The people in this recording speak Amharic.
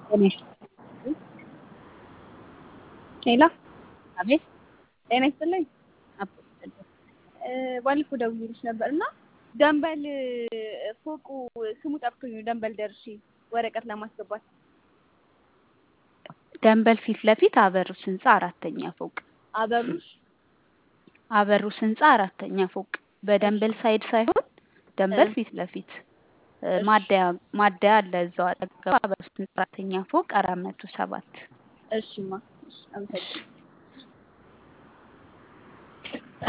ጤና ሄሎ አቤት ጤና ይስጥልኝ። አቦ ይስጥልኝ። ባለፈው ደውዬልሽ ነበር እና ደንበል ፎቁ ስሙ ጠፍቶኝ ነው። ደንበል ደርሼ ወረቀት ለማስገባት ደንበል ፊት ለፊት አበሩስ ህንፃ አራተኛ ፎቅ አበሩሽ አበሩስ ህንፃ አራተኛ ፎቅ በደንበል ሳይድ ሳይሆን ደንበል ፊት ለፊት ማደያ ማደያ አለ እዛው አጠገብ አበሩስ ህንፃ አራተኛ ፎቅ አራት መቶ ሰባት እሺማ እሺ፣ አመሰግናለሁ።